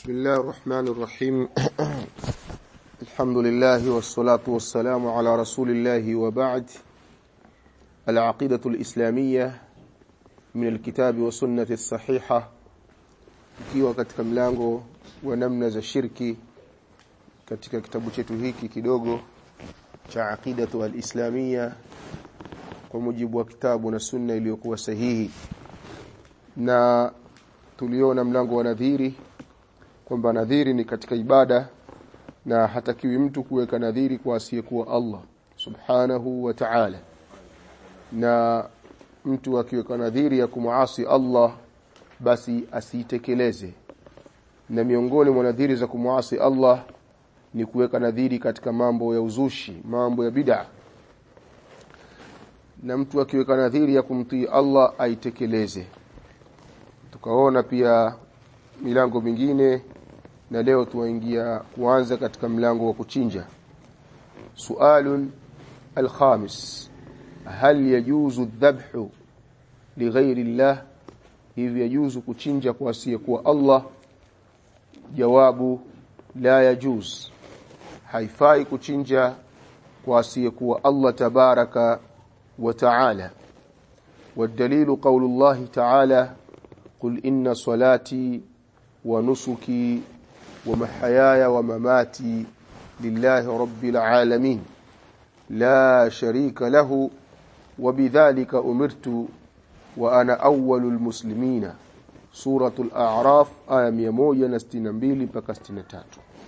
بسم الله الرحمن الرحيم الحمد لله والصلاة والسلام على رسول الله وبعد العقيدة الإسلامية من الكتاب والسنة الصحيحة ikiwa katika mlango wa namna za shirki katika kitabu chetu hiki kidogo cha aqidatu al-islamia kwa mujibu wa kitabu na sunna iliyokuwa sahihi na tuliona mlango wa nadhiri kwamba nadhiri ni katika ibada na hatakiwi mtu kuweka nadhiri kwa asiyekuwa Allah subhanahu wa ta'ala na mtu akiweka nadhiri ya kumuasi Allah basi asiitekeleze na miongoni mwa nadhiri za kumuasi Allah ni kuweka nadhiri katika mambo ya uzushi mambo ya bid'a na mtu akiweka nadhiri ya kumtii Allah aitekeleze tukaona pia milango mingine na leo tuwaingia kuanza katika mlango wa kuchinja sualun alkhamis hal yajuzu dhabhu lighairi llah hivi yajuzu kuchinja kwa asiyekuwa Allah jawabu la yajuz haifai kuchinja kwa asiyekuwa Allah tabaraka wa taala والدليل قول الله تعالى قل إن صلاتي ونسكي ومحياي ومماتي لله رب العالمين لا شريك له وبذلك أمرت وأنا أول المسلمين سورة الأعراف آية 162 mpaka 63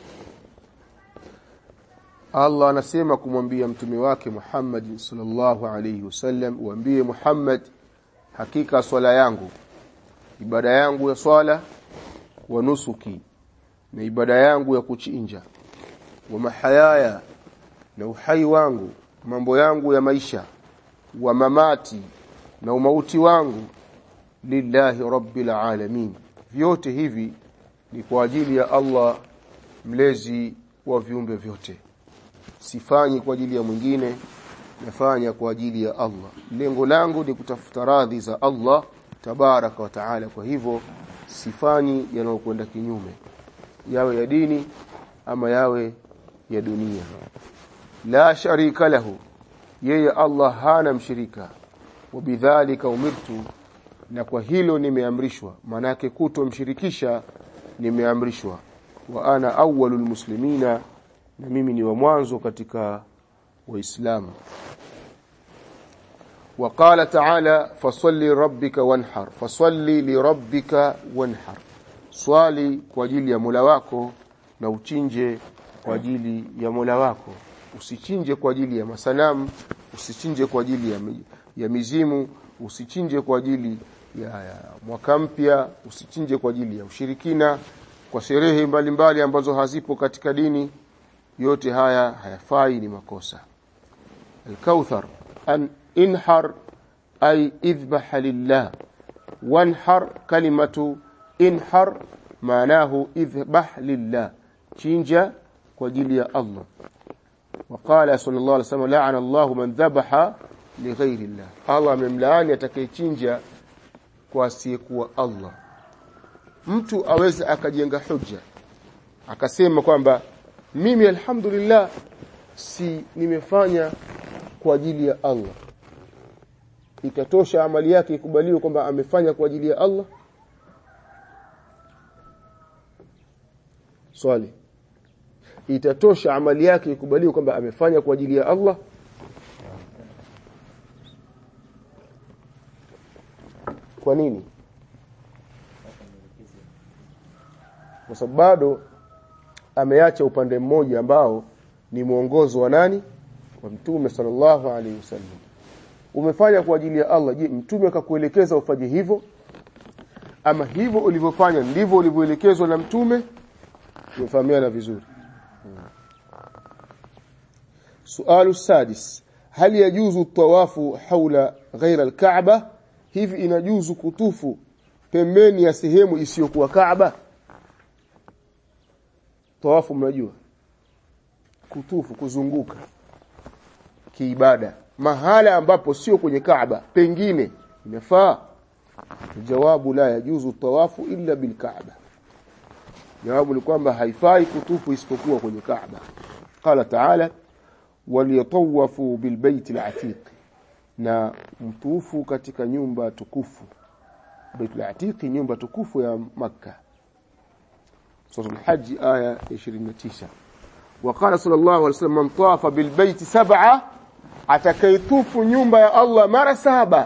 Allah anasema kumwambia mtume wake Muhammad sallallahu alayhi wasallam uambie Muhammad hakika swala yangu ibada yangu ya swala wa nusuki na ibada yangu ya kuchinja wa mahayaya na uhai wangu mambo yangu ya maisha wa mamati na umauti wangu lillahi rabbil alamin vyote hivi ni kwa ajili ya Allah mlezi wa viumbe vyote sifanyi kwa ajili ya mwingine nafanya kwa ajili ya Allah lengo langu ni kutafuta radhi za Allah tabaraka wa taala kwa hivyo sifanyi yanayokwenda kinyume yawe ya dini ama yawe ya dunia la sharika lahu yeye Allah hana mshirika wabidhalika umirtu na kwa hilo nimeamrishwa manake kutomshirikisha nimeamrishwa wa ana awwalul muslimina na mimi ni wa mwanzo katika waislamu وقال تعالى فصل لربك وانحر فصل لربك وانحر swali kwa ajili ya Mola wako na uchinje kwa ajili ya Mola wako usichinje kwa ajili ya masanamu usichinje kwa ajili ya, ya mizimu usichinje kwa ajili ya, ya mwaka mpya usichinje kwa ajili ya ushirikina kwa sherehe mbalimbali ambazo hazipo katika dini yote haya hayafai ni makosa al-kauthar an انحر أي اذبح لله وانحر كلمة انحر معناه اذبح لله تشينجا وجلي الله وقال صلى الله عليه وسلم لعن الله من ذبح لغير الله الله مملان يتكيchinja kwa asiyekuwa Allah mtu aweza akajenga hujja akasema kwamba mimi alhamdulillah si nimefanya kwa ajili ya Allah itatosha amali yake ikubaliwe kwamba amefanya kwa ajili ya Allah swali itatosha amali yake ikubaliwe kwamba amefanya kwa ajili ya Allah kwa nini kwa sababu bado ameacha upande mmoja ambao ni mwongozo wa nani wa mtume sallallahu alaihi wasallam umefanya kwa ajili ya Allah je mtume akakuelekeza ufanye hivyo ama hivyo ulivyofanya ndivyo ulivyoelekezwa na mtume tumefahamiana vizuri sualu sadis hal yajuzu tawafu haula ghaira alkaaba hivi inajuzu kutufu pembeni ya sehemu isiyokuwa kaaba tawafu mnajua kutufu kuzunguka kiibada mahala ambapo sio kwenye Kaaba pengine inafaa jawabu la yajuzu tawafu illa bil Kaaba jawabu ni kwamba haifai kutufu isipokuwa kwenye Kaaba qala ta'ala waliyatawafu bilbayt alatiq na mtufu katika nyumba tukufu Baitul Atiq nyumba tukufu ya Makka Surah Al-Hajj aya 29 وقال صلى الله عليه وسلم من طاف بالبيت سبعة atakaytufu nyumba ya Allah mara saba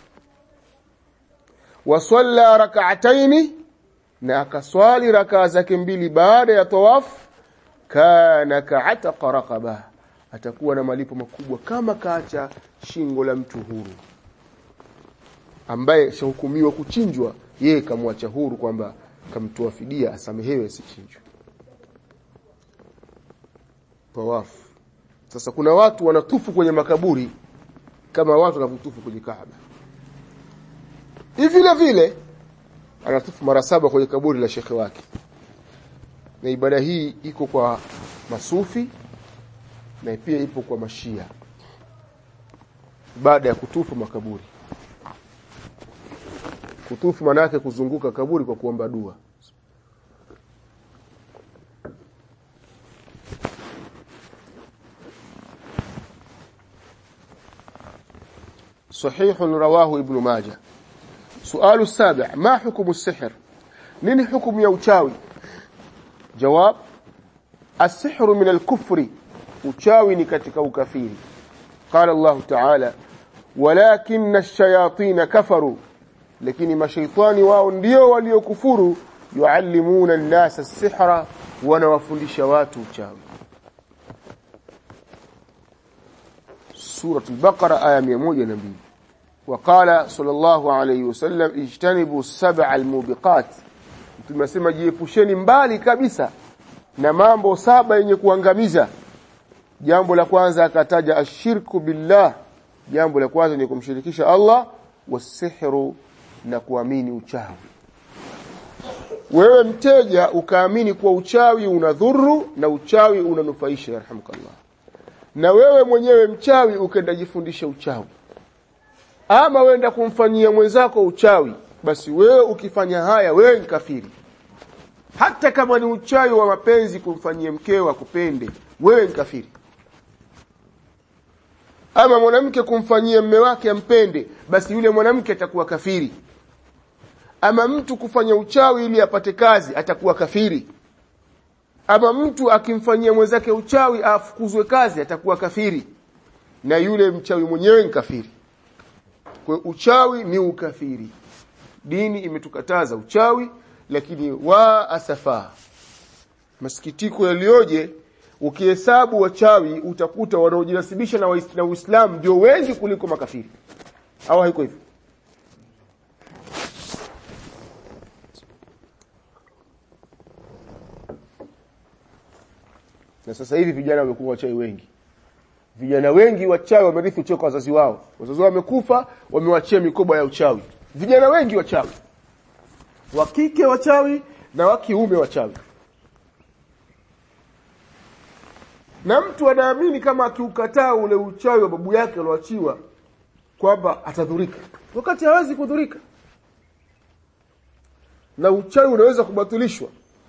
wasalla rak'ataini na akaswali rakaa zake mbili baada ya tawaf kana ka'ataqa raqaba atakuwa na malipo makubwa kama kaacha shingo la mtu huru ambaye shahukumiwa kuchinjwa yeye kamwacha huru kwamba kamtoa fidia asamehewe asichinjwe tawafu sasa kuna watu wanatufu kwenye makaburi kama watu wanavyotufu kwenye Kaaba hivi vile vile anatufu mara saba kwenye kaburi la shekhe wake na ibada hii iko kwa masufi na pia ipo kwa mashia baada ya kutufu makaburi kutufu maana yake kuzunguka kaburi kwa kuomba dua صحيح رواه ابن ماجه سؤال السابع ما حكم السحر نين حكم يا uchawi جواب السحر من الكفر uchawi ni katika ukafiri قال الله تعالى ولكن الشياطين كفروا lakini mashaitani wao ndio waliokufuru yuallimuna an-nasa as-sihra wanawafundisha watu uchawi سورة البقرة آية 102 وقال صلى الله عليه وسلم اجتنبوا السبع الموبقات tumesema jiepusheni mbali kabisa na mambo saba yenye kuangamiza jambo la kwanza akataja ashirku billah jambo la kwanza ni kumshirikisha Allah wasihru na kuamini uchawi wewe mteja ukaamini kuwa uchawi unadhuru na uchawi unanufaisha yarhamukallah na wewe mwenyewe mchawi ukenda jifundisha uchawi ama wenda kumfanyia mwenzako uchawi basi wewe ukifanya haya wewe ni kafiri hata kama ni uchawi wa mapenzi kumfanyia mkeo akupende wewe ni kafiri ama mwanamke kumfanyia mme wake ampende basi yule mwanamke atakuwa kafiri ama mtu kufanya uchawi ili apate kazi atakuwa kafiri ama mtu akimfanyia mwenzake uchawi afukuzwe kazi atakuwa kafiri na yule mchawi mwenyewe ni kafiri kwa uchawi ni ukafiri dini imetukataza uchawi lakini wa asafa masikitiko yalioje ukihesabu wachawi utakuta wanaojinasibisha na na Uislamu ndio wengi kuliko makafiri au haiko hivyo na sasa hivi vijana wamekuwa wachawi wengi vijana wengi wachawi wamerithi uchawi kwa wazazi wao wazazi wao wamekufa wamewachia mikoba ya uchawi vijana wengi wachawi wa kike wachawi na wa kiume wachawi na mtu anaamini kama akiukataa ule uchawi wa babu yake alioachiwa kwamba atadhurika wakati hawezi kudhurika na uchawi unaweza kubatilishwa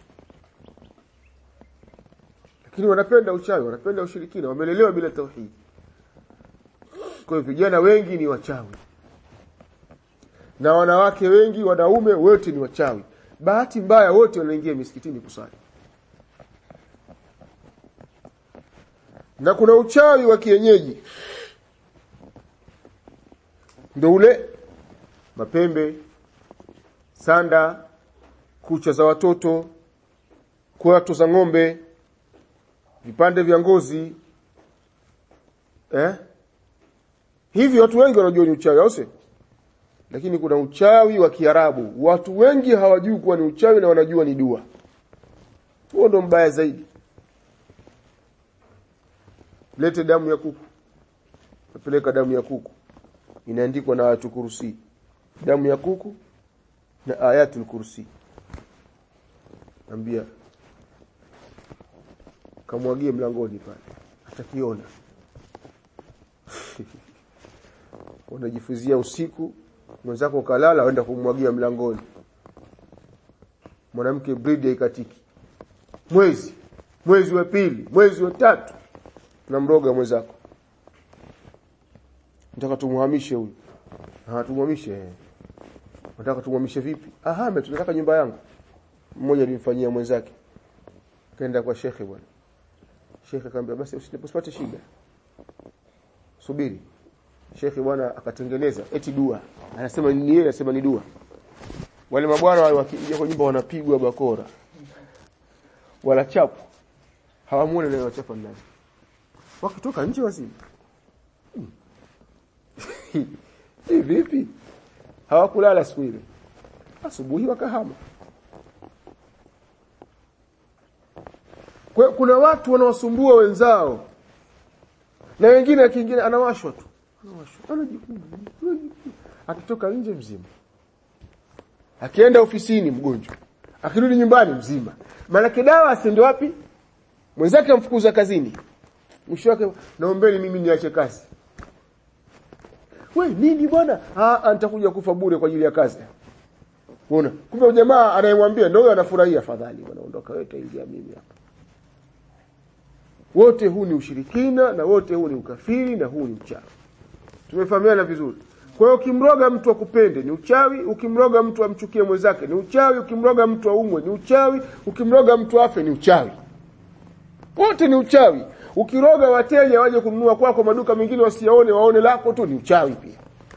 lakini wanapenda uchawi wanapenda ushirikina wamelelewa bila tauhidi kwa hiyo vijana wengi ni wachawi na wanawake wengi wanaume wote ni wachawi bahati mbaya wote wanaingia misikitini kusali na kuna uchawi wa kienyeji ndio ule mapembe sanda kucha za watoto kwato za ng'ombe vipande vya ngozi eh hivi watu wengi wanajua ni uchawi au si lakini kuna uchawi wa Kiarabu watu wengi hawajui kuwa ni uchawi na wanajua ni dua huo ndo mbaya zaidi lete damu ya kuku napeleka damu ya kuku inaandikwa na watu kursi damu ya kuku na ayatul kursi ambia kamwagie mlangoni pale atakiona unajifuzia usiku mwenzako kalala aenda kumwagia mlangoni mwanamke bridi haikatiki mwezi mwezi wa pili mwezi wa tatu tunamroga mwenzako nataka tumuhamishe huyu ah tumuhamishe nataka tumuhamishe vipi ahame tunataka nyumba yangu mmoja alimfanyia mwenzake kaenda kwa shekhe bwana shekhe akamwambia basi usipate shida subiri shekhe bwana akatengeneza eti dua anasema ni yeye anasema ni dua wale mabwana wale wakija kwa nyumba wanapigwa bakora wala chapu hawamuone leo chapa ndani wakitoka nje wazima hii vipi hawakulala siku ile asubuhi wakahama kwa kuna watu wanaosumbua wenzao na wengine kingine anawashwa tu anawashwa anajikuna akitoka nje mzima akienda ofisini mgonjwa akirudi nyumbani mzima maana dawa asiende wapi mwenzake amfukuza kazini mwisho wake naombeni mimi niache kazi we nini bwana ah nitakuja kufa bure kwa ajili ya kazi unaona kumbe jamaa anayemwambia ndio huyo anafurahia afadhali bwana ondoka wewe taingia mimi hapa wote huu ni ushirikina na wote huu ni ukafiri na huu ni uchawi tumefahamiana vizuri kwa hiyo ukimroga mtu akupende ni uchawi ukimroga mtu amchukie mwenzake ni uchawi ukimroga mtu aumwe ni uchawi ukimroga mtu afe ni uchawi wote ni uchawi ukiroga wateja waje kununua kwako kwa maduka mengine wasiaone waone lako tu ni uchawi pia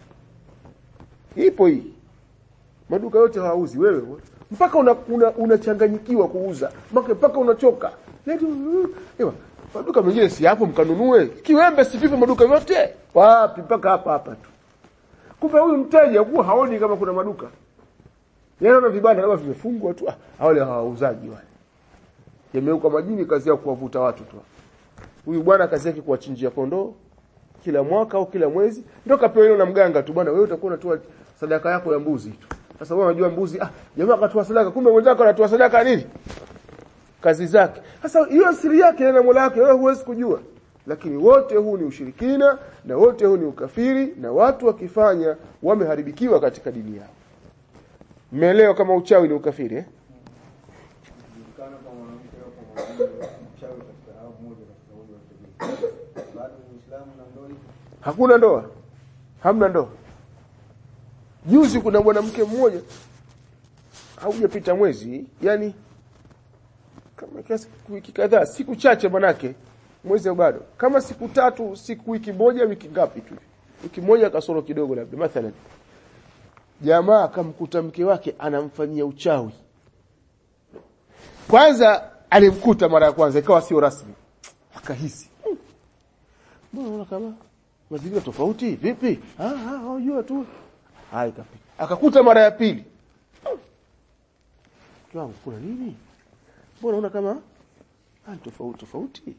ipo hii maduka yote hawauzi wewe mpaka unachanganyikiwa una, una kuuza mpaka mpaka unachoka ewa maduka mengine si hapo mkanunue kiwembe si vipo maduka yote wapi mpaka hapa hapa tu kumbe huyu mteja huwa haoni kama kuna maduka yanaona vibanda labda vimefungwa tu ah wale hawauzaji wale yameuka majini kazi yao kuwavuta watu tu huyu bwana kazi yake kuwachinjia kondoo kila mwaka au kila mwezi ndio kapewa hilo na mganga tu bwana wewe utakuwa unatoa sadaka yako ya mbuzi tu sasa wewe unajua mbuzi ah jamaa akatoa sadaka kumbe mwenzako anatoa sadaka nini kazi zake sasa hiyo siri yake na Mola wake wewe huwezi kujua lakini wote huu ni ushirikina na wote huu ni ukafiri na watu wakifanya wameharibikiwa katika dini yao mmeelewa kama uchawi ni ukafiri eh hakuna ndoa hamna ndoa juzi kuna mwanamke mmoja haujapita mwezi yani kama kiasi wiki kadhaa siku chache manake mwezi bado kama siku tatu siku wiki moja wiki ngapi tu wiki moja kasoro kidogo labda mathalan jamaa akamkuta mke wake anamfanyia uchawi kwanza alimkuta mara ya kwanza ikawa sio rasmi akahisi mbona unaona kama mazingira tofauti vipi ah ah unajua tu hai kapita akakuta mara ya pili kiwango kuna nini mbona unaona kama ah tofauti tofauti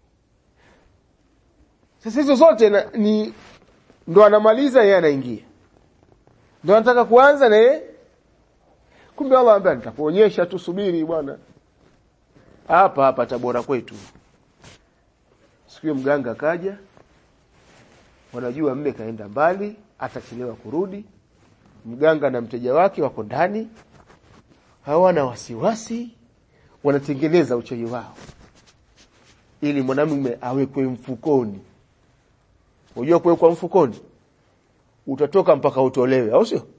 sasa hizo zote na, ni ndo anamaliza yeye anaingia ndo anataka kuanza na yeye kumbe Allah ambaye nitakuonyesha tu subiri bwana hapa hapa tabora kwetu siku mganga kaja wanajua mme kaenda mbali atachelewa kurudi mganga na mteja wake wako ndani hawana wasiwasi wanatengeneza uchawi wao ili mwanamume awekwe mfukoni unajua kuwekwa mfukoni utatoka mpaka utolewe au sio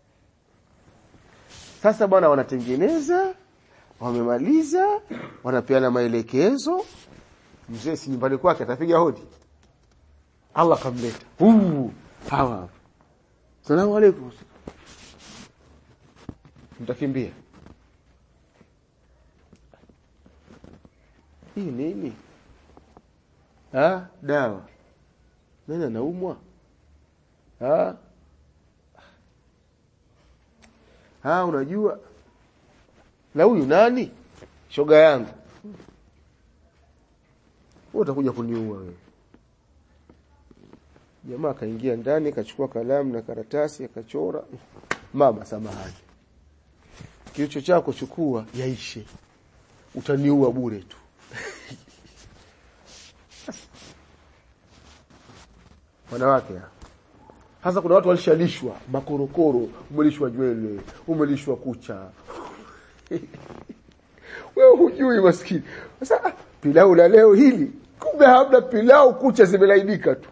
sasa bwana wanatengeneza wamemaliza wanapeana maelekezo mzee si nyumbani kwake atapiga hodi Allah kamleta huu hawa salamu alaykum mtakimbia hii nini ah dawa nani anaumwa ah ah unajua na huyu nani shoga yangu wewe utakuja kuniua wewe jamaa akaingia ndani akachukua kalamu na karatasi akachora mama samahani kilicho chako chukua yaishe utaniua bure tu wanawake hasa kuna watu walishalishwa makorokoro umelishwa nywele umelishwa kucha wewe hujui maskini sasa ah, pilau la leo hili kumbe hamna pilau kucha zimelainika tu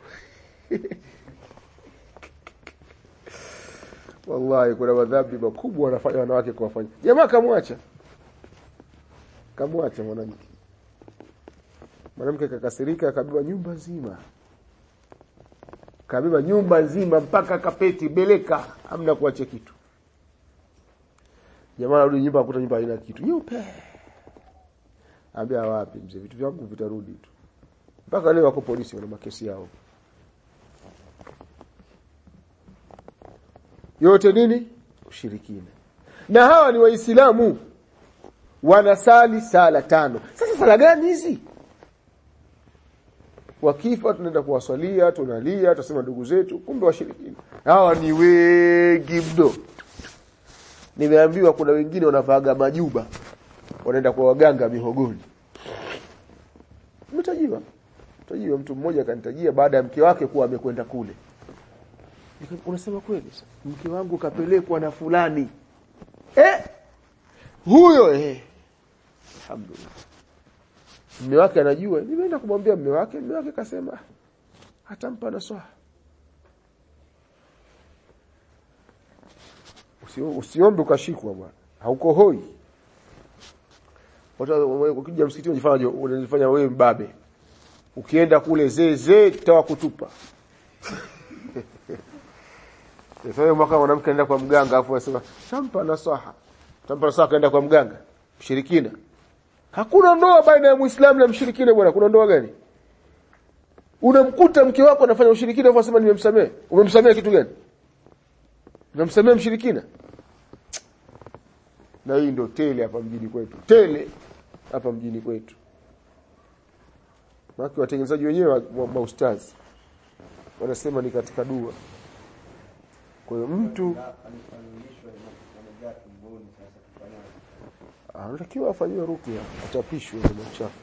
wallahi kuna madhambi makubwa wanafanya wanawake kuwafanya jamaa kamwacha kamwacha mwanamke mwanamke kakasirika akabeba nyumba nzima kabeba nyumba nzima mpaka kapeti beleka amna kuacha kitu jamaa anarudi nyumba akuta nyumba haina kitu nyeupe ambia wapi mzee vitu vyangu vitarudi tu mpaka leo wako polisi wana makesi yao yote nini ushirikina na hawa ni waislamu wanasali sala tano sasa sala gani hizi wakifa tunaenda kuwaswalia tunalia tunasema ndugu zetu kumbe washirikina hawa ni wengi mno nimeambiwa kuna wengine wanavaaga majuba wanaenda kwa waganga mihogoni umetajiwa tajiwa mtu mmoja akanitajia baada ya mke wake kuwa amekwenda kule Nika- unasema kweli mke wangu kapelekwa na fulani eh huyo eh alhamdulillah mume wake anajua nimeenda kumwambia mume wake mume wake kasema "Ah, hatampa nasaha Usio- usiombe ukashikwa bwana hauko hoi watu wa- ukija msikitini unajifanya unajifanya wewe mbabe ukienda kule zee zee tawa kutupa sasa mwaka mwanamke anaenda kwa mganga afu anasema tampa nasaha tampa nasaha kaenda kwa mganga mshirikina hakuna ndoa baina ya muislamu na mshirikina bwana kuna ndoa gani unamkuta mke wako anafanya ushirikina afu anasema nimemsamehe umemsamehe kitu gani unamsamehe mshirikina na hii ndio tele hapa mjini kwetu tele hapa mjini kwetu Maki watengenezaji wenyewe wa, wa maustazi wanasema ni katika dua kwa hiyo mtu anatakiwa afanyiwe ruqya atapishwe na machafu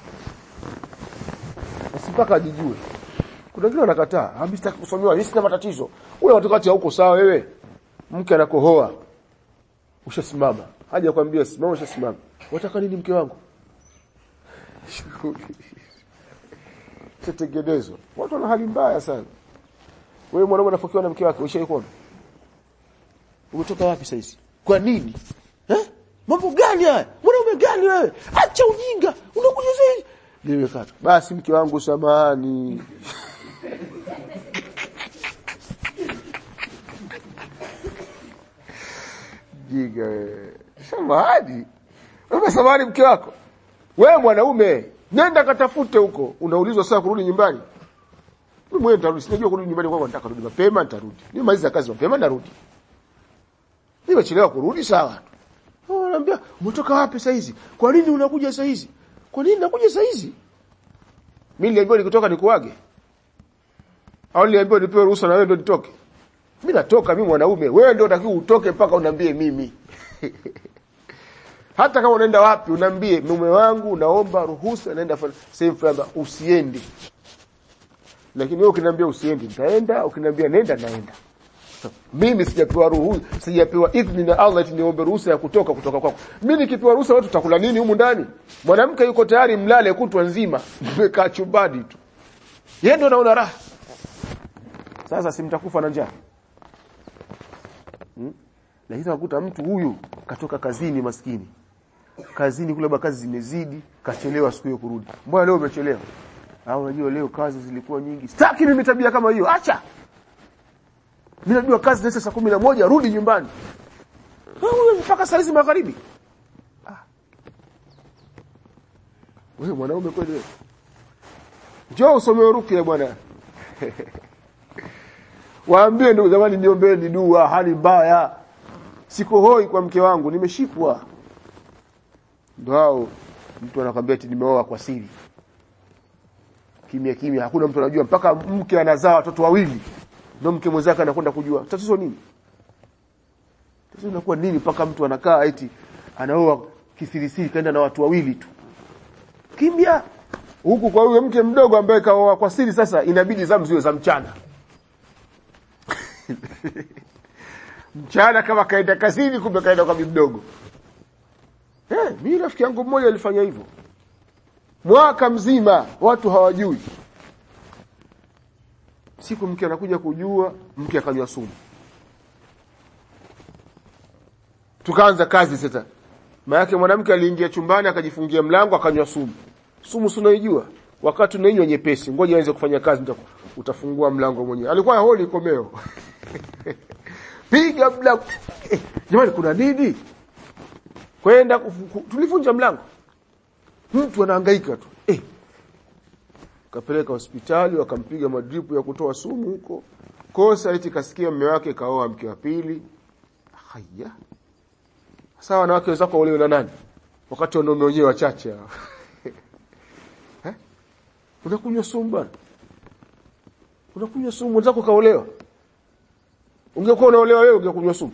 basi mpaka ajijue kuna wengine wanakataa ah mimi sitaki kusomewa mimi sina matatizo wewe watu kati huko sawa wewe mke anakohoa ushasimama haja kwambia simama ushasimama wataka nini mke wangu tetengenezwa watu wana hali mbaya sana wewe mwanaume unafokiwa na mke wake ushaikuona umetoka wapi sasa hizi kwa nini eh mambo gani haya mwanaume gani wewe acha ujinga unakuja sasa nimekata basi mke wangu samahani jiga wewe samahani wewe samahani mke wako wewe mwanaume nenda katafute huko unaulizwa saa kurudi nyumbani mimi mwenyewe nitarudi sinajua kurudi nyumbani kwako nataka kurudi mapema nitarudi nimaliza kazi mapema narudi nimechelewa kurudi sawa Oh, Anaambia umetoka wapi saa hizi? Kwa nini unakuja saa hizi? Kwa nini nakuja saa hizi? Mimi niliambiwa nikitoka nikuage. Au niliambiwa nipewe ruhusa na wewe ndio nitoke. Mimi natoka mimi mwanaume, wewe ndio unatakiwa utoke mpaka unambie mimi. Hata kama unaenda wapi unambie mume wangu naomba ruhusa naenda fa- sehemu fulani usiende. Lakini wewe ukiniambia usiende nitaenda, ukiniambia nenda naenda. Mimi sijapewa ruhusa, sijapewa idhni na Allah eti niombe ruhusa ya kutoka kutoka kwako. Mimi nikipewa ruhusa watu tutakula nini humu ndani? Mwanamke yuko tayari mlale kutwa nzima, mmekaa chumbani tu. Yeye ndio anaona raha. Sasa simtakufa na njaa. Hmm? Lakini unakuta mtu huyu katoka kazini maskini. Kazini kule kazi zimezidi, kachelewa siku hiyo kurudi. Mbona leo umechelewa? Au unajua leo kazi zilikuwa nyingi. Sitaki mimi tabia kama hiyo. Acha. Mimi najua kazi inaisha saa kumi na moja rudi nyumbani. Wewe mpaka saa hizi magharibi. Ah. Wewe mwanaume kweli wewe. Njoo usome ruqya bwana. Waambie ndugu zamani niombeeni dua hali mbaya. Siko hoi kwa mke wangu nimeshikwa. Ndio hao mtu anakwambia eti nimeoa kwa siri. Kimya kimya hakuna mtu anajua mpaka mke anazaa watoto wawili ndio mke mwenzake anakwenda kujua tatizo nini tatizo linakuwa nini mpaka mtu anakaa eti anaoa kisirisiri kaenda na watu wawili tu kimya huku kwa huyo mke mdogo ambaye kaoa kwa siri sasa inabidi zamu ziwe za mchana mchana kama kaenda kazini kumbe kaenda kwa bibi mdogo eh eh mimi rafiki yangu mmoja alifanya hivyo mwaka mzima watu hawajui siku mke anakuja kujua mke akanywa sumu tukaanza kazi sasa maana mwanamke aliingia chumbani akajifungia mlango akanywa sumu sumu sunaijua wakati unainywa nyepesi ngoja aanze kufanya kazi nita, utafungua mlango mwenyewe alikuwa holi komeo piga mlango eh, jamani kuna nini kwenda tulivunja mlango mtu anahangaika tu eh kapeleka hospitali wakampiga madripu ya kutoa sumu huko kosa eti kasikia mume wake kaoa mke wa pili haya sasa wanawake wenzako wale na nani wakati wanaume wenyewe wachache hao eh unakunywa sumu bwana unakunywa sumu wenzako kaolewa ungekuwa unaolewa wewe ungekunywa sumu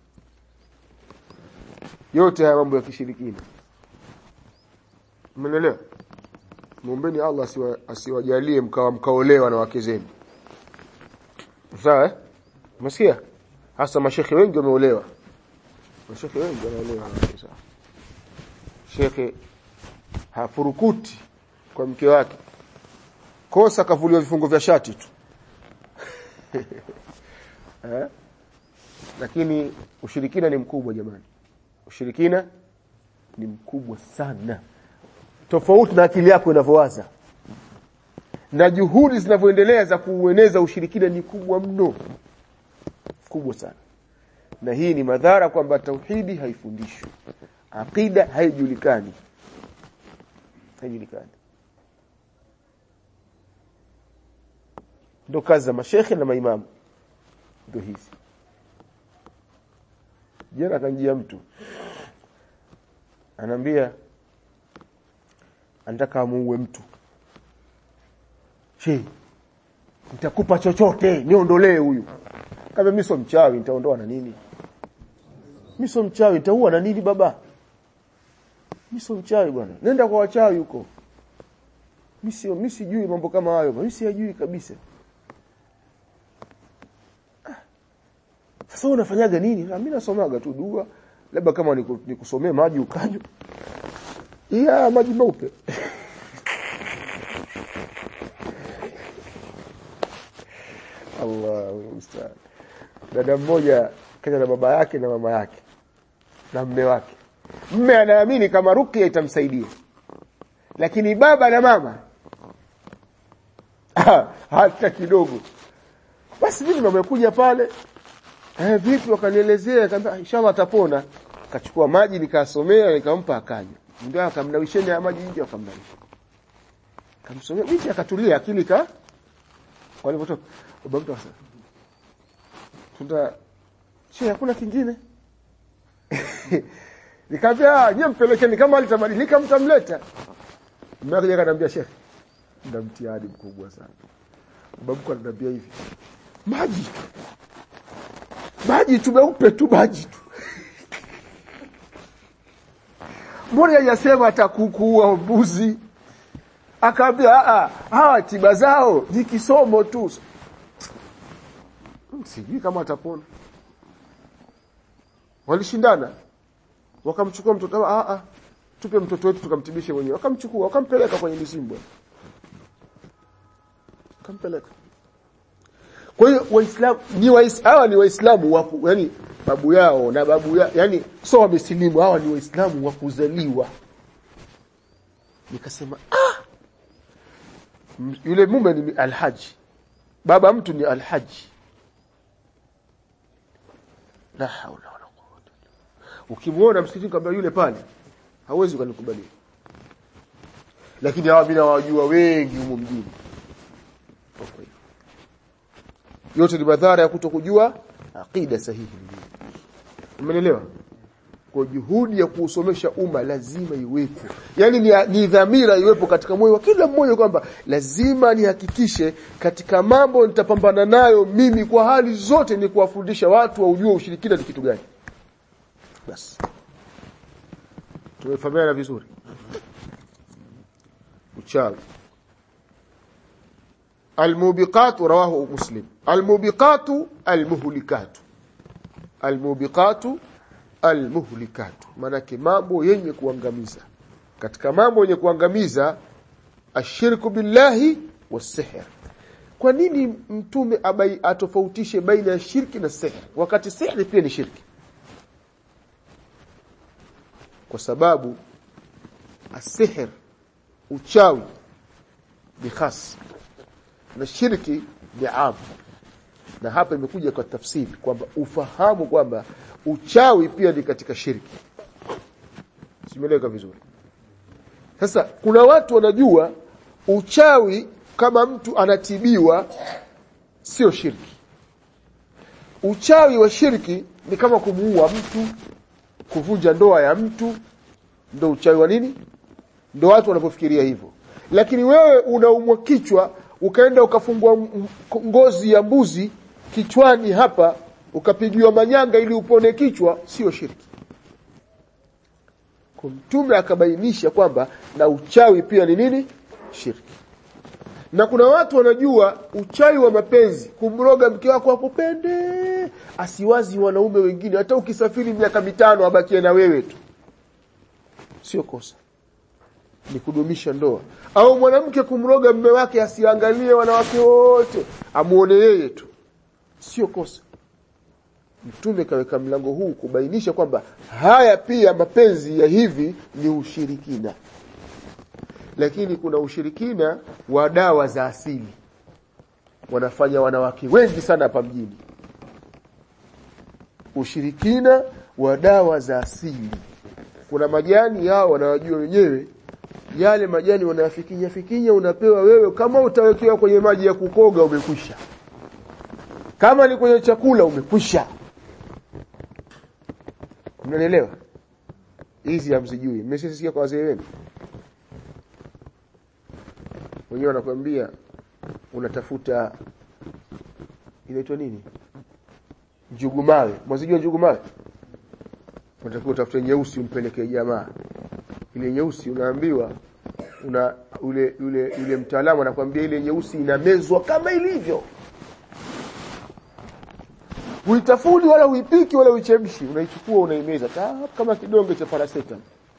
yote haya mambo ya kishirikina umeelewa muombeni Allah asiwa, asiwajalie mkawa mkaolewa na wake zenu sawa eh umesikia hasa mashekhe wengi wameolewa mashekhe wengi wanaolewa na wake sawa shekhe hafurukuti kwa mke wake kosa kavuliwa vifungo vya shati tu eh? lakini ushirikina ni mkubwa jamani ushirikina ni mkubwa sana tofauti na akili yako inavyowaza na juhudi zinavyoendelea za kuueneza ushirikina ni kubwa mno kubwa sana na hii ni madhara kwamba tauhidi haifundishwi aqida haijulikani haijulikani ndo kazi za mashekhe na maimamu ndo hizi jana akanjia mtu anaambia anataka amuue mtu che nitakupa chochote niondolee huyu kama mimi sio mchawi nitaondoa na nini mimi sio mchawi nitaua na nini baba mimi sio mchawi bwana nenda kwa wachawi huko mimi sio mimi sijui mambo kama hayo mimi siyajui kabisa sasa unafanyaga nini mimi nasomaga tu dua labda kama nikusomee maji ukanywa ya maji meupe Allahu musta'an dada mmoja kaja na baba yake na mama yake na mme wake mme anaamini kama ruqya itamsaidia lakini baba na mama hata kidogo basi mimi nimekuja pale eh vipi wakanielezea akamwambia inshallah atapona akachukua maji nikasomea nikampa akanywa ndio akamnawisheni ya maji nje akamnawisha kamsomea binti akatulia akili ka walipotoka baba mtu akasema tunda si hakuna kingine nikamwambia nyie mpelekeni kama alitabadilika mtamleta mmoja akaniambia sheikh ndio mtihani mkubwa sana babu ananiambia hivi maji maji tu meupe tu maji tu mbona hajasema atakukuua mbuzi akaambia a hawa tiba zao ni kisomo tu sijui kama atapona walishindana wakamchukua mtoto a a tupe mtoto wetu tukamtibishe wenyewe wakamchukua wakampeleka kwenye mizimbwe kampeleka kwa hiyo waislamu ni waislamu ni waislamu wapo yani babu yao na babu ya, yani sio wamesilimu hawa ni waislamu wa kuzaliwa nikasema ah yule mume ni alhaji baba mtu ni alhaji la haula wala quwwata ukimwona msikitini kwamba yule pale hawezi kunikubalia lakini hawa bila wajua wengi humu mjini yote ni madhara ya kutokujua aqida sahihi umeelewa kwa juhudi ya kuusomesha umma lazima iwepo yani ni, ni dhamira iwepo katika moyo wa kila mmoja kwamba lazima nihakikishe katika mambo nitapambana nayo mimi kwa hali zote ni kuwafundisha watu waujue ushirikina ni kitu gani basi tumefahamiana vizuri uchawi الموبقات رواه مسلم الموبقات المهلكات الموبقات almuhlikatu manake mambo yenye kuangamiza katika mambo yenye kuangamiza ashirku billahi wasihr kwa nini mtume abai atofautishe baina ya shirki na sihr wakati sihri pia ni shirki kwa sababu asihr uchawi ni khas na shirki ni am na hapa imekuja kwa tafsiri kwamba ufahamu kwamba uchawi pia ni katika shirki simeleka vizuri sasa kuna watu wanajua uchawi kama mtu anatibiwa sio shirki uchawi wa shirki ni kama kumuua mtu kuvunja ndoa ya mtu ndo uchawi wa nini ndo watu wanapofikiria hivyo lakini wewe unaumwa kichwa ukaenda ukafungua ngozi ya mbuzi kichwani hapa ukapigiwa manyanga ili upone kichwa sio shirki mtume akabainisha kwamba na uchawi pia ni nini shirki na kuna watu wanajua uchawi wa mapenzi kumroga mke wako akupende asiwazi wanaume wengine hata ukisafiri miaka mitano abakie na wewe tu sio kosa ni kudumisha ndoa au mwanamke kumroga mme wake asiangalie wanawake wote amuone yeye tu sio kosa mtume kaweka mlango huu kubainisha kwamba haya pia mapenzi ya hivi ni ushirikina lakini kuna ushirikina wa dawa za asili wanafanya wanawake wengi sana hapa mjini ushirikina wa dawa za asili kuna majani yao wanawajua wenyewe yale majani wanayafikinya fikinya unapewa wewe kama utawekewa kwenye maji ya kukoga umekwisha kama ni kwenye chakula umekwisha mnanielewa hizi hamsijui mmeshasikia kwa wazee wenu wenyewe wanakuambia unatafuta inaitwa nini njugu mawe mwazijua njugu mawe unatakiwa utafute nyeusi umpelekee jamaa ile nyeusi unaambiwa una ule yule yule mtaalamu anakuambia ile nyeusi inamezwa kama ilivyo huitafuni wala huipiki wala huichemshi unaichukua unaimeza kama kidonge cha paracetamol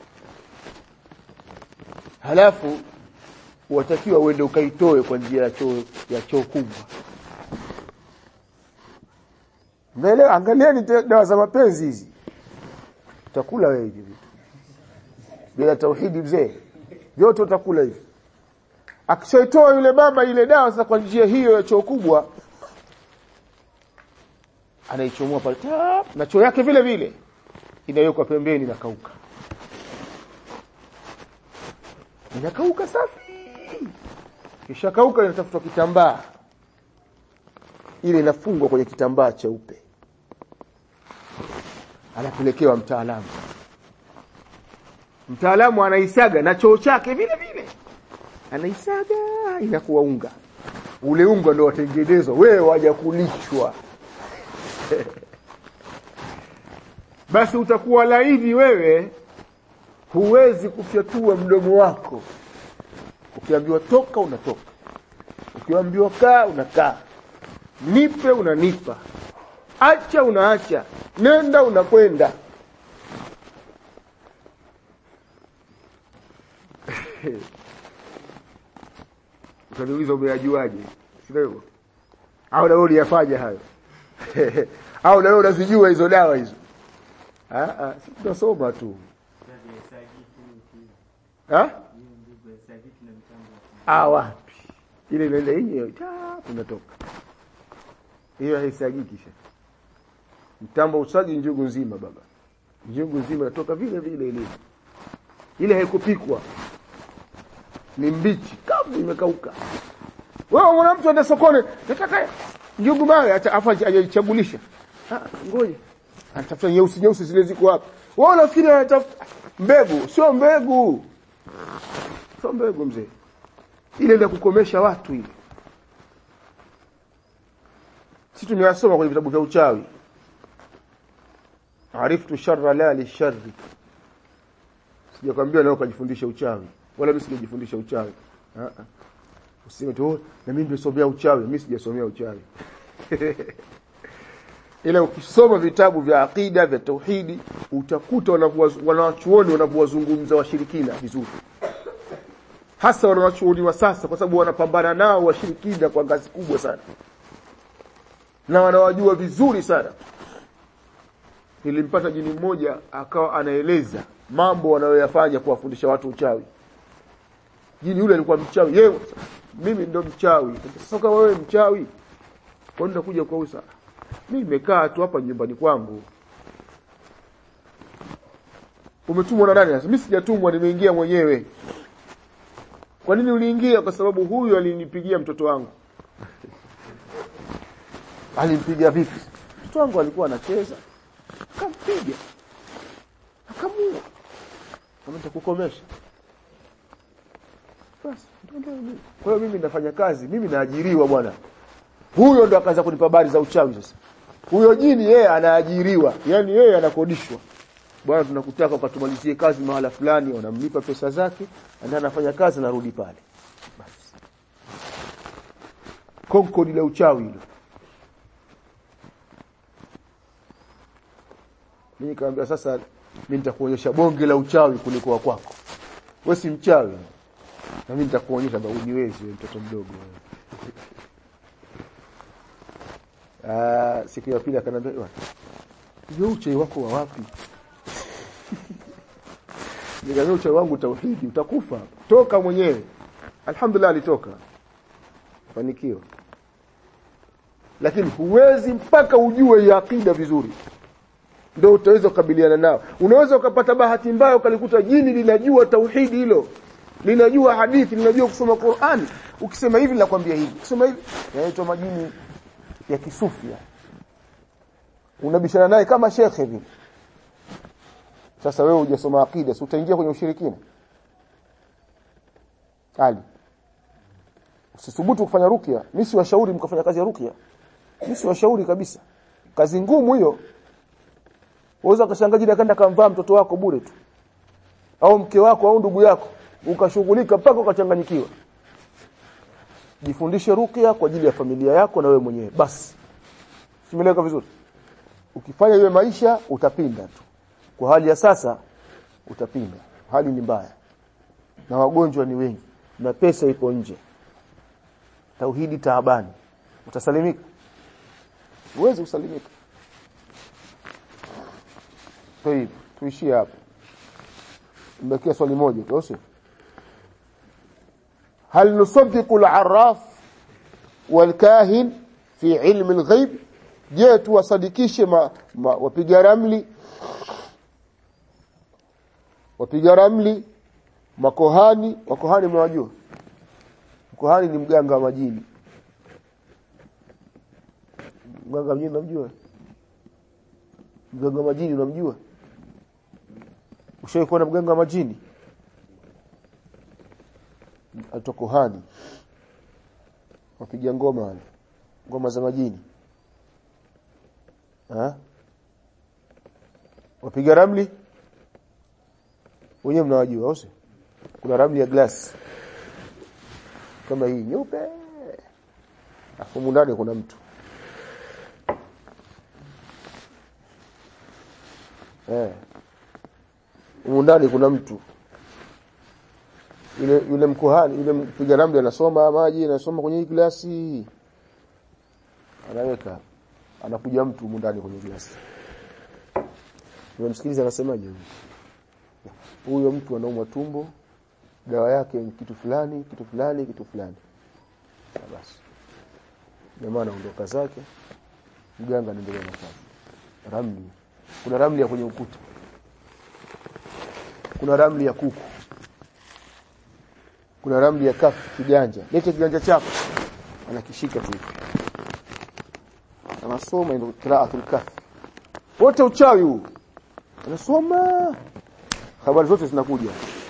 halafu watakiwa uende ukaitoe kwa njia ya choo ya choo kubwa Mnaelewa angalieni dawa za mapenzi hizi utakula wewe hivi vitu bila tauhidi mzee vyote utakula hivi akishaitoa yule mama ile dawa sasa kwa njia hiyo ya choo kubwa anaichomoa pale na choo yake vile vile inawekwa pembeni na kauka inakauka safi kisha kauka inatafutwa kitambaa ile inafungwa kwenye kitambaa cheupe anapelekewa mtaalamu mtaalamu anaisaga na choo chake vile vile anaisaga inakuwa unga ule unga ndio watengenezwa wewe waja kulishwa basi utakuwa laini wewe huwezi kufyatua mdomo wako ukiambiwa toka unatoka ukiambiwa kaa unakaa nipe unanipa acha unaacha nenda unakwenda utaniuliza umeyajuaje sio hivyo au na wewe uliyafanya hayo au na wewe unazijua hizo dawa hizo ah ah tunasoma tu ah ah wapi ile inaenda yenyewe tunatoka hiyo haisagiki kisha mtambo usagi njugu nzima baba njugu nzima inatoka vile vile ile ile haikupikwa ni mbichi kavu imekauka wewe mwana mtu ende sokoni nataka njugu mawe afa ajachagulisha ngoja anatafuta nyeusi nyeusi zile ziko hapa wewe unafikiri anatafuta mbegu sio mbegu sio mbegu mzee ile ndio kukomesha watu ile sisi tumeyasoma kwenye vitabu vya uchawi ariftu sharra la li sharri sijakwambia leo kujifundisha uchawi wala mimi sijajifundisha uchawi ah ah useme tu na mimi nimesomea uchawi mimi sijasomea uchawi ila ukisoma vitabu vya aqida vya tauhidi utakuta wanawachuoni wanavyowazungumza washirikina vizuri hasa wanawachuoni wa sasa kwa sababu wanapambana nao washirikina kwa ngazi kubwa sana na wanawajua vizuri sana nilimpata jini mmoja akawa anaeleza mambo wanayoyafanya kuwafundisha watu uchawi jini yule alikuwa mchawi yeye mimi ndo mchawi sasa kama wewe mchawi kwa nini nakuja kwa usa mimi nimekaa tu hapa nyumbani kwangu umetumwa na nani sasa mimi sijatumwa nimeingia mwenyewe kwa nini uliingia kwa sababu huyu alinipigia mtoto wangu alimpiga vipi mtoto wangu alikuwa anacheza akampiga akamua kama nitakukomesha basi kwa hiyo mimi nafanya kazi mimi naajiriwa bwana huyo ndo akaanza kunipa habari za uchawi sasa huyo jini yeye anaajiriwa yani yeye anakodishwa bwana tunakutaka ukatumalizie kazi mahala fulani wanamlipa pesa zake na anafanya kazi narudi pale basi konkodi la uchawi hilo mimi nikamwambia sasa mimi nitakuonyesha bonge la uchawi kuliko wa kwako wewe si mchawi na mimi nitakuonyesha babu niwezi mtoto mdogo ah siku ya pili akaniambia hiyo uchawi wako wa wapi nikamwambia uchawi wangu tauhidi utakufa toka mwenyewe alhamdulillah alitoka fanikiwa lakini huwezi mpaka ujue hii akida vizuri ndio utaweza kukabiliana nao unaweza ukapata bahati mbaya ukalikuta jini linajua tauhidi hilo linajua hadithi linajua kusoma Qur'an ukisema hivi nakwambia hivi ukisema hivi yanaitwa majini ya kisufia unabishana naye kama shekhe hivi sasa wewe hujasoma akida si utaingia kwenye ushirikina ali usithubutu kufanya rukia mimi si washauri mkafanya kazi ya rukia mimi si washauri kabisa kazi ngumu hiyo Waweza kashangaji akaenda kamvaa mtoto wako bure tu. Au mke wako au ndugu yako ukashughulika mpaka ukachanganyikiwa. Jifundishe rukia kwa ajili ya familia yako na wewe mwenyewe. Basi. Simeleka vizuri. Ukifanya hiyo maisha utapinda tu. Kwa hali ya sasa utapinda. Hali ni mbaya. Na wagonjwa ni wengi na pesa iko nje. Tauhidi taabani. Utasalimika? Uweze kusalimika. طيب tuishie hapo mbakia swali moja tu sio هل نصدق العراف والكاهن في علم الغيب je tuwasadikishe wapiga ramli wapiga ramli makohani makohani mnawajua mkohani ni mganga wa majini mganga wa majini unamjua mganga wa majini unamjua ushawahi kuona mganga wa majini atokohani wapiga ngoma wale ngoma za majini ha? wapiga ramli wenyewe mnawajua au kuna ramli ya glass kama hii nyeupe afu ndani kuna mtu eh ndani kuna mtu yule yule mkuhani yule mpiga ramli anasoma maji anasoma kwenye hii glasi anaweka anakuja mtu ndani kwenye glasi unamsikiliza anasemaje huyo mtu anaumwa tumbo dawa yake ni kitu fulani kitu fulani kitu fulani basi jamaa anaondoka zake mganga anaendelea na kazi ramli kuna ramli ya kwenye ukuta kuna ramli ya kuku kuna ramli ya kafu kiganja lete kiganja chako anakishika tu anasoma ndio qiraatul kafi wote uchawi huu anasoma habari zote zinakuja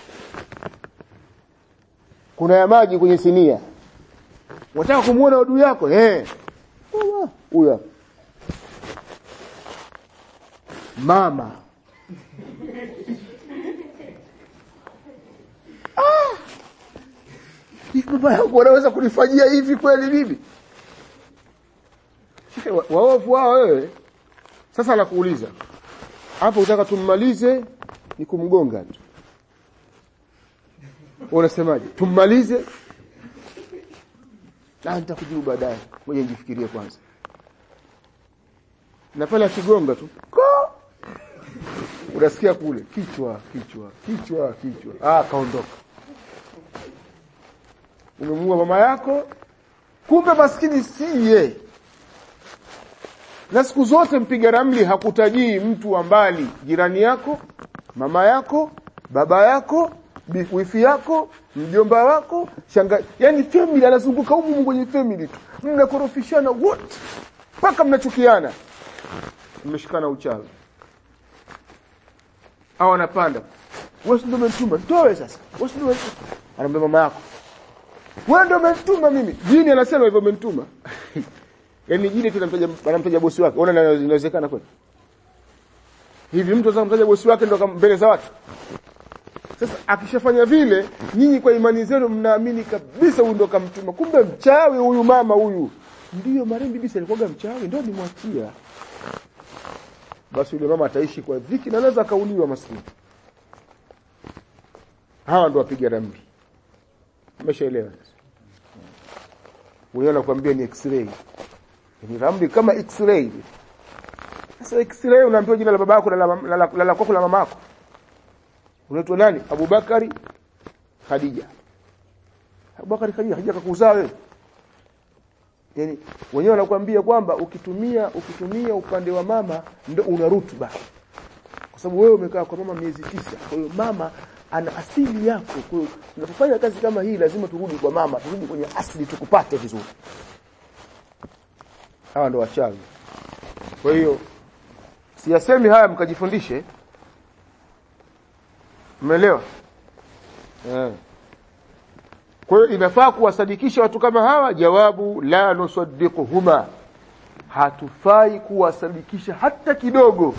kuna ya maji kwenye sinia wataka kumuona adui yako eh huyo mama ah baba yangu wanaweza kunifanyia hivi kweli mimi waovu wao wewe sasa nakuuliza hapo utaka tummalize ni kumgonga tu unasemaje tummalize na nitakujibu baadaye ngoja nijifikirie kwanza na pale akigonga tu ko unasikia kule kichwa kichwa kichwa kichwa ah kaondoka umemuua mama yako kumbe maskini siye na siku zote mpiga ramli hakutajii mtu wa mbali jirani yako mama yako baba yako wifi yako mjomba wako shanga yani family anazunguka humu kwenye family tu mnakorofishana wote mpaka mnachukiana mmeshikana uchawi au anapanda wewe ndio umenituma toe sasa wewe ndio anamwambia mama yako wewe ndio umenituma mimi jini anasema hivyo umenituma yaani jini tu anamtaja anamtaja bosi wake unaona inawezekana kweli hivi mtu anaweza kumtaja bosi wake ndio mbele za watu sasa akishafanya vile nyinyi kwa imani zenu mnaamini kabisa huyu ndo kamtuma kumbe mchawi huyu mama huyu ndiyo marehemu bibi alikuwa mchawi ndio nimwachia basi yule mama ataishi kwa dhiki na anaweza kauliwa maskini hawa ndo wapiga ramli umeshaelewa unaona kuambia ni x-ray ni ramli kama x-ray sasa x-ray unaambiwa jina la babako na la la la kwako la mamako unaitwa nani Abubakari Khadija Abubakari Khadija Khadija kakuzaa wewe yani wenyewe wanakuambia kwamba ukitumia ukitumia upande wa mama ndio una rutuba kwa sababu wewe umekaa kwa mama miezi tisa kwa hiyo mama ana asili yako kwa hiyo tunapofanya kazi kama hii lazima turudi kwa mama turudi kwenye asili tukupate vizuri hawa ndo wachawi kwa hiyo siyasemi haya mkajifundishe Umeelewa? Eh. Kwa hiyo inafaa kuwasadikisha watu kama hawa jawabu la nusaddiquhuma. Hatufai kuwasadikisha hata kidogo.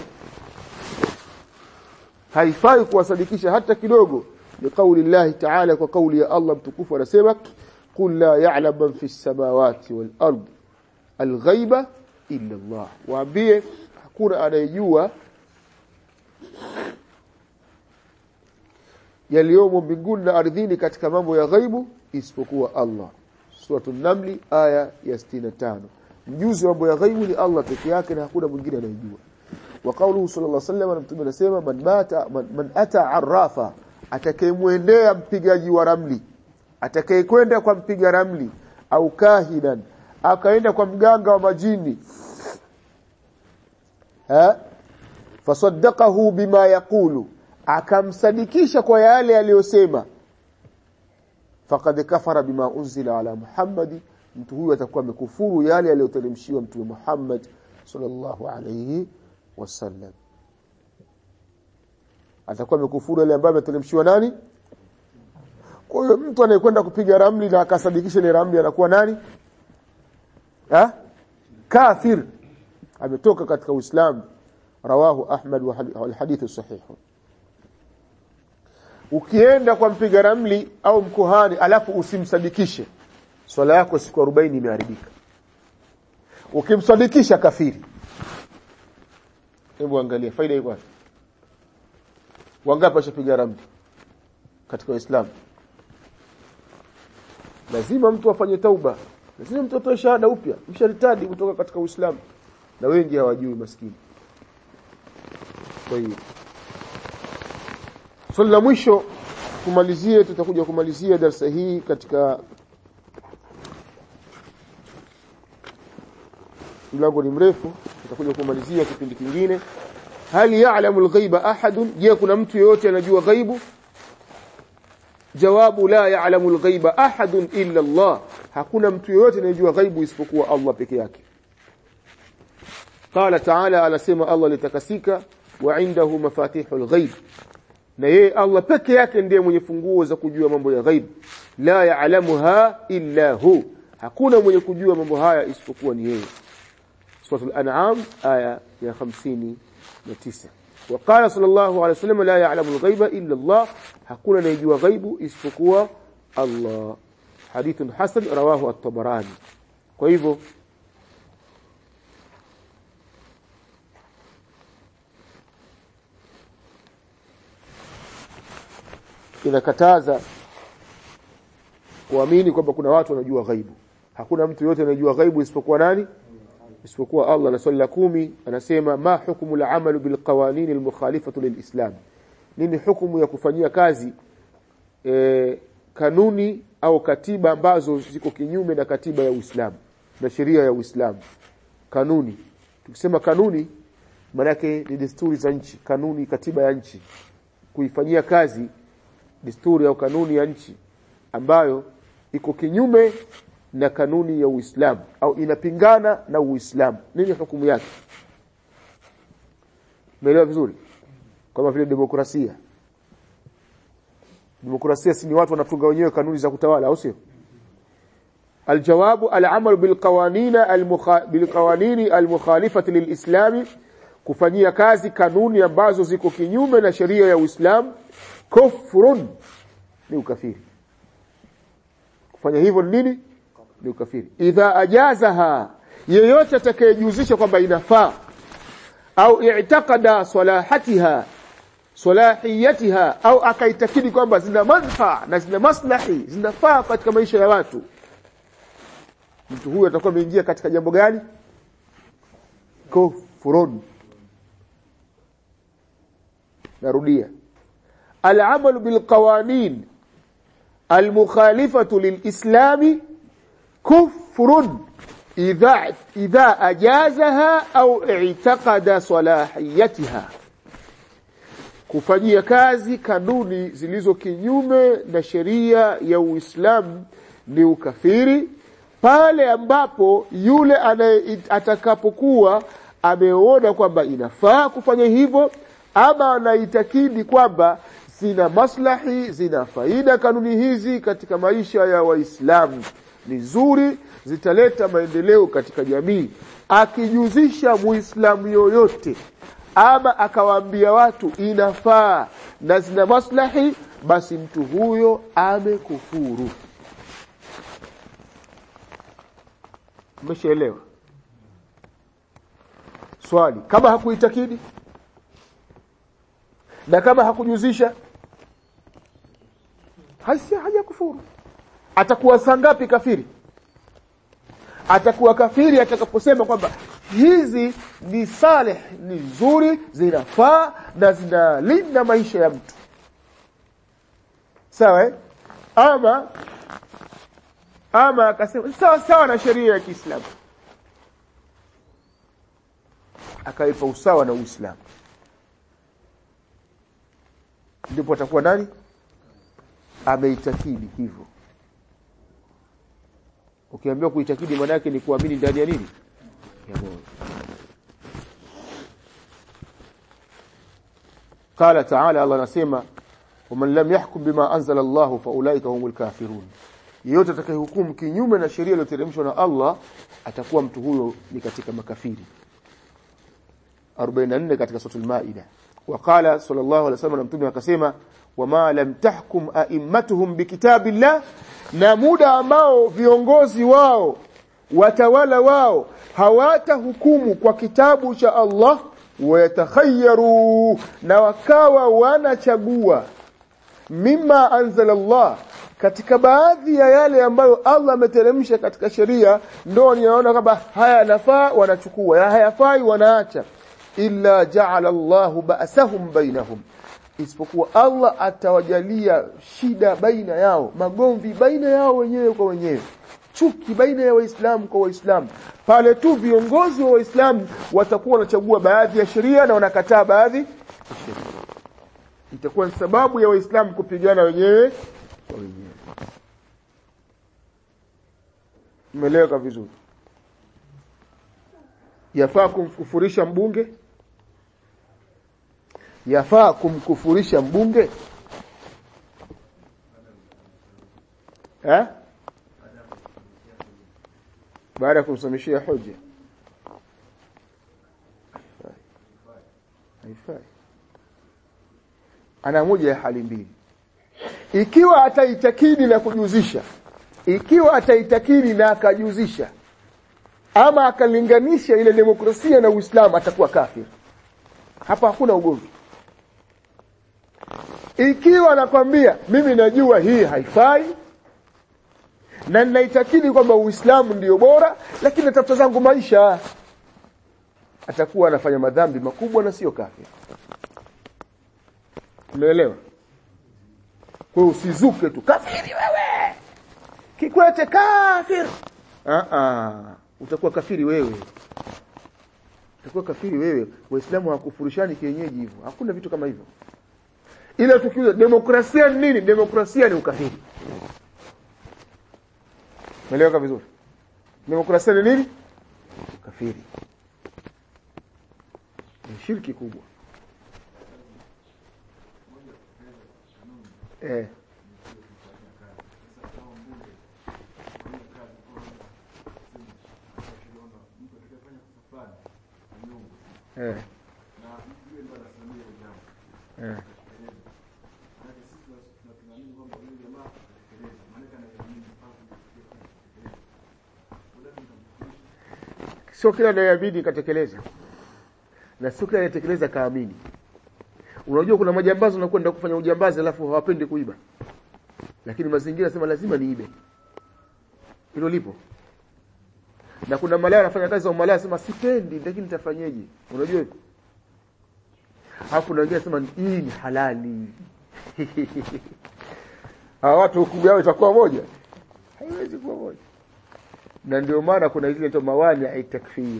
Haifai kuwasadikisha hata kidogo. Ni kauli Allah Ta'ala kwa kauli ya Allah mtukufu anasema qul la ya'lam man fi samawati wal ard al-ghaiba illa Allah. Waambie hakuna anayejua yaliyomo mbinguni na ardhini katika mambo ya ghaibu isipokuwa Allah. Suratul Namli aya ya 65. Mjuzi wa mambo ya ghaibu ni Allah peke yake na hakuna mwingine anayejua. Wa kauluhu sallallahu alaihi wasallam mtume anasema man mata man, man ata arrafa atakayemwendea mpigaji wa ramli atakayekwenda kwa mpiga ramli au kahinan akaenda kwa mganga wa majini ha fasaddaqahu bima yaqulu akamsadikisha kwa yale aliyosema faqad kafara bima unzila ala Muhammad mtu huyu atakuwa amekufuru yale aliyoteremshiwa mtume Muhammad sallallahu alayhi wasallam atakuwa amekufuru yale ambayo ameteremshiwa nani kwa hiyo mtu anayekwenda kupiga ramli na akasadikisha ile ramli anakuwa nani ha kafir ametoka katika Uislamu rawahu Ahmad wa hadithu sahihu ukienda kwa mpiga ramli au mkuhani alafu usimsadikishe swala yako siku 40 imeharibika ukimsadikisha kafiri hebu angalia faida iko wapi wangapi washapiga ramli katika Uislamu lazima mtu afanye tauba lazima mtu atoe shahada upya msharitadi kutoka katika Uislamu na wengi hawajui maskini kwa hiyo swali la mwisho kumalizie tutakuja kumalizia darasa hii katika mlango ni mrefu tutakuja kumalizia kipindi kingine hali ya'lamu al-ghaiba ahadun je kuna mtu yeyote anajua ghaibu jawabu la ya'lamu al-ghaiba ahadun illa Allah hakuna mtu yeyote anayejua ghaibu isipokuwa Allah peke yake قال تعالى anasema Allah litakasika wa indahu mafatihul ghaib na yeye Allah peke yake ndiye mwenye funguo za kujua mambo ya ghaib la ya'lamuha illa hu hakuna mwenye kujua mambo haya isipokuwa ni yeye suratul an'am aya ya 59 وقال صلى الله عليه وسلم لا يعلم الغيب الا الله hakuna anayejua ghaibu isipokuwa Allah hadithun hasan rawahu at-tabarani kwa hivyo inakataza kuamini kwamba kuna watu wanajua ghaibu hakuna mtu yote anajua ghaibu isipokuwa nani isipokuwa Allah na swali la kumi anasema ma hukumu al-amalu bil qawanin al-mukhalifatu lil-islam nini hukumu ya kufanyia kazi e, kanuni au katiba ambazo ziko kinyume na katiba ya Uislamu na sheria ya Uislamu kanuni tukisema kanuni maana yake ni desturi za nchi kanuni katiba ya nchi kuifanyia kazi desturi au kanuni ya nchi ambayo iko kinyume na kanuni ya Uislamu au inapingana na Uislamu nini hukumu yake Umeelewa vizuri kama vile demokrasia demokrasia si ni watu wanatunga wenyewe kanuni za kutawala au sio الجواب العمل بالقوانين المخ... بالقوانين المخالفه للاسلام kufanyia kazi kanuni ambazo ziko kinyume na sheria ya Uislamu kufrun ni ukafiri kufanya hivyo ni nini ni ukafiri idha ajazaha yeyote atakayejihusisha kwamba inafaa au i'taqada salahatiha salahiyatiha au akaitakidi kwamba zina manfaa na zina maslahi zinafaa katika maisha ya watu mtu huyu atakuwa ameingia katika jambo gani kufurun narudia al-amalu bil qawanin al-mukhalifatu lil-islami kufrun idha idha ajazaha au i'taqada salahiyatiha kufanyia kazi kanuni zilizo kinyume na sheria ya Uislamu ni ukafiri pale ambapo yule atakapokuwa ameona kwamba inafaa kufanya hivyo ama anaitakidi kwamba zina maslahi zina faida kanuni hizi katika maisha ya waislamu ni nzuri zitaleta maendeleo katika jamii akijuzisha muislamu yoyote ama akawaambia watu inafaa na zina maslahi basi mtu huyo amekufuru umeshaelewa swali kama hakuitakidi na kama hakujuzisha hasi haja kufuru atakuwa sangapi kafiri atakuwa kafiri atakaposema kwamba hizi ni saleh ni nzuri zinafaa na zinalinda maisha ya mtu sawa eh? ama ama akasema sawa sawa na sheria ya Kiislamu akaipa usawa na Uislamu ndipo atakuwa nani ameitakidi hivyo ukiambiwa kuitakidi maana yake ni kuamini ndani ya nini ya moyo قال تعالى الله anasema ومن لم يحكم بما انزل الله فاولئك هم الكافرون yeyote atakayehukumu kinyume na sheria iliyoteremshwa na Allah atakuwa mtu huyo ni katika makafiri 44 katika sura al-Maida وقال صلى الله عليه وسلم mtume akasema wama lam tahkum a'immatuhum bikitabillah na muda ambao viongozi wao watawala wao hawatahukumu kwa kitabu cha Allah wayatakhayyaru na wakawa wanachagua mimma anzala Allah katika baadhi ya yale ambayo Allah ameteremsha katika sheria ndio ninaona kwamba haya yanafaa wanachukua ya hayafai wanaacha illa ja'ala Allahu ba'sahum bainahum isipokuwa Allah atawajalia shida baina yao magomvi baina yao wenyewe kwa wenyewe chuki baina ya waislamu kwa waislamu pale tu viongozi wa waislamu watakuwa wanachagua baadhi ya sheria na wanakataa baadhi ya sheria itakuwa ni sababu ya waislamu kupigana wenyewe kwa wenyewe umeeleweka vizuri yafaa kumkufurisha mbunge yafaa kumkufurisha mbunge eh baada ya kumsamishia hoja haifai ana moja ya hali mbili ikiwa ataitakidi na kujuzisha ikiwa ataitakidi na akajuzisha ama akalinganisha ile demokrasia na Uislamu atakuwa kafir hapa hakuna ugomvi ikiwa anakwambia mimi najua hii haifai na ninaitakidi kwamba Uislamu ndio bora lakini natafuta zangu maisha atakuwa anafanya madhambi makubwa na sio kafiri umeelewa kwa hiyo usizuke tu kafiri wewe kikwete kafiri ah ah utakuwa kafiri wewe utakuwa kafiri wewe waislamu hawakufurishani kienyeji hivyo hakuna vitu kama hivyo ile tukiuza demokrasia ni nini demokrasia ni ukafiri Umeeleweka vizuri? Demokrasia ni nini? Ukafiri. Ni shirki kubwa. Eh. Eh. Eh. sio kila anayabidi katekeleza na sio kila anayetekeleza kaamini unajua kuna majambazi wanakwenda kufanya ujambazi alafu hawapendi kuiba lakini mazingira sema lazima niibe hilo lipo na kuna malaya anafanya kazi za umalaya sema sipendi lakini nitafanyeje unajua hivyo hapo na wengine sema hii ni halali hawa watu hukumu yao itakuwa moja haiwezi kuwa moja na ndio maana kuna ile inaitwa mawani at-takfir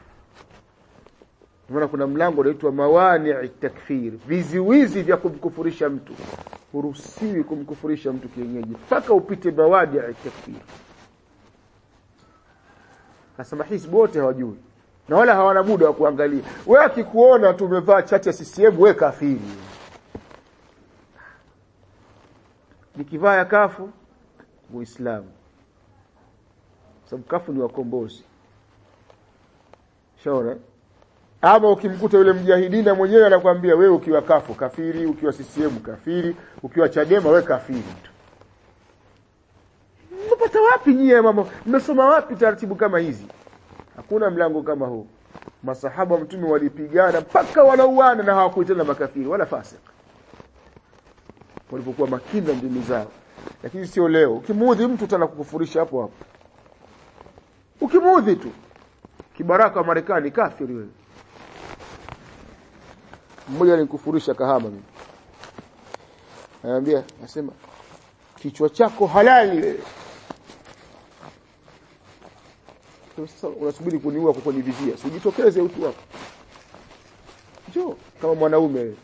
maana kuna mlango unaitwa mawani at-takfir viziwizi vya kumkufurisha mtu huruhusiwi kumkufurisha mtu kienyeji mpaka upite mawani at-takfir kasema hizbu wote hawajui na wala hawana muda wa kuangalia wewe akikuona tu umevaa chati ya CCM wewe kafiri nikivaa ya kafu muislamu sababu kafu ni wakombozi shaona ama ukimkuta yule mjahidina mwenyewe anakuambia wewe ukiwa kafu kafiri ukiwa CCM kafiri ukiwa Chadema wewe kafiri tu mmepata wapi nyie mama mmesoma wapi taratibu kama hizi hakuna mlango kama huu masahaba wa mtume walipigana mpaka wanauana na hawakuitana makafiri wala fasik walipokuwa makini na ndimi zao lakini sio leo ukimuudhi mtu tana kukufurisha hapo hapo ukimuudhi tu kibaraka wa Marekani kafiri wewe mmoja alikufurisha kahama mimi anambia nasema kichwa chako halali wewe sasa unasubiri kuniua kwa kunivizia usijitokeze utu wako njoo kama mwanaume wewe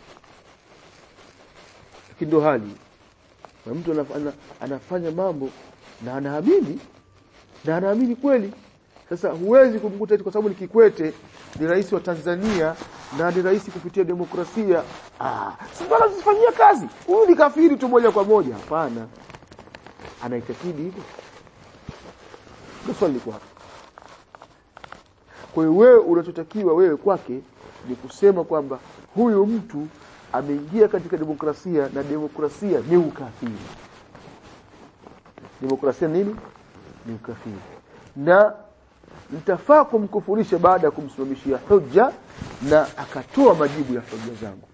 lakini ndo hali na mtu anafanya, anafanya mambo na anaamini na anaamini kweli sasa huwezi kumkuta kwa sababu ni Kikwete ni rais wa Tanzania na ni rais kupitia demokrasia ah si bora zifanyia kazi huyu ni kafiri tu moja kwa moja hapana anaitakidi hivyo ndio swali liko hapo kwa hiyo wewe unachotakiwa wewe kwake ni kusema kwamba huyu mtu ameingia katika demokrasia na demokrasia ni ukafiri demokrasia nini ni ukafiri na nitafaa kumkufurisha baada ya kumsimamishia hoja na akatoa majibu ya hoja zangu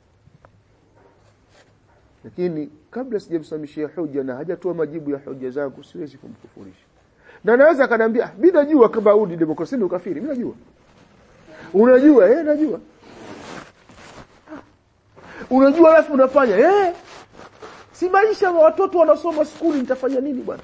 lakini kabla sijamsimamishia hoja na hajatoa majibu ya hoja zangu siwezi kumkufurisha na naweza akaniambia mimi najua kama huu ni demokrasia ni ukafiri mimi najua unajua eh najua unajua alafu unafanya eh si maisha wa watoto wanasoma skuli nitafanya nini bwana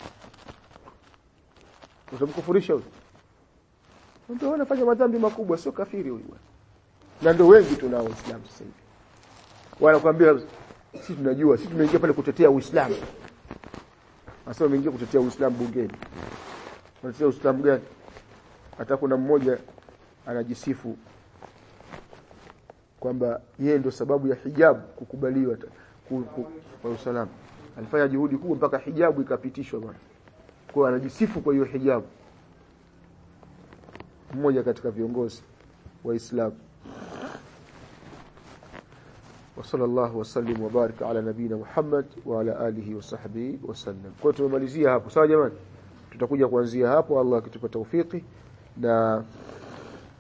utamkufurisha huyo ndio anafanya madhambi makubwa sio kafiri huyu bwana na ndio wengi tunao Uislamu sasa hivi wanakuambia sisi tunajua sisi tumeingia pale kutetea Uislamu Sasa wameingia kutetea Uislamu bungeni. Wanatetea Uislamu gani? Hata kuna mmoja anajisifu kwamba yeye ndio sababu ya hijabu kukubaliwa ku, ku, kwa usalama. Alifanya juhudi kubwa mpaka hijabu ikapitishwa bwana. Kwa anajisifu kwa hiyo hijabu. Mmoja katika viongozi wa Uislamu. وصلى الله وسلم وبارك على نبينا محمد وعلى آله وصحبه وسلم kwa tumemalizia hapo sawa jamani tutakuja kuanzia hapo Allah akitupa taufiki na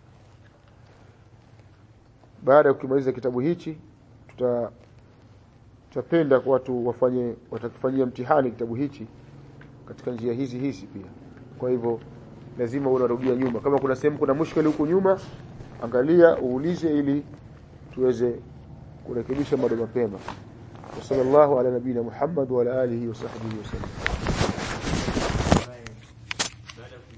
baada ya kumaliza kitabu hichi tuta tutapenda kwa watu wafanye watakifanyia mtihani kitabu hichi katika njia hizi hizi pia kwa hivyo lazima unarudia nyuma kama kuna sehemu kuna mushkeli huku nyuma angalia uulize ili tuweze kurekebisha bado mapema sallallahu ala nabina muhammad wa ala alihi wa sahbihi wasallam